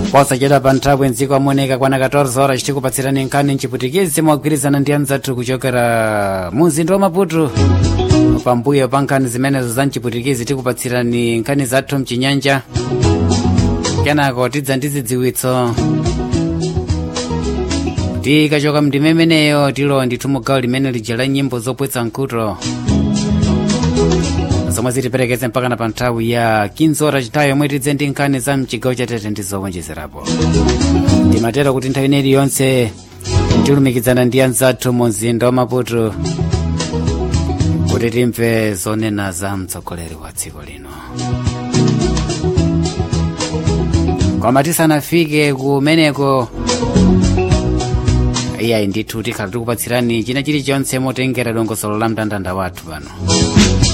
posachedwa pa nthawi mdziko amoneka kwana 14 horas tikupatsirani nkhani mchiputikizi mogwirizana ndi anzathu kuchokera mu mzinda wa maputo pambuyo pa nkhani zimenezo za mchiputikizi tikupatsirani nkhani zathu mchinyanja kenako tidza ndi zidziwitso tikachoka mndime imeneyo tilo ndithu mugawo limene lija la nyimbo zopwetsa nkhuto zomwe zitiperekeze mpakana pa nthawi ya 15 ora chitayo yomwe tidze ndi nkhani za mchigawo chatete ndi zowonjezerapo timatero kuti nthawi ineyi yonse tilumikizana ndi anzathu mu mzinda wa maputo kuti timve zonena za mtsogoleri wa dziko lino koma tisanafike kumeneko iyayi ndithu tikhala tikupatsirani china chilichonse motengera dongosolo la mndandanda wathu pano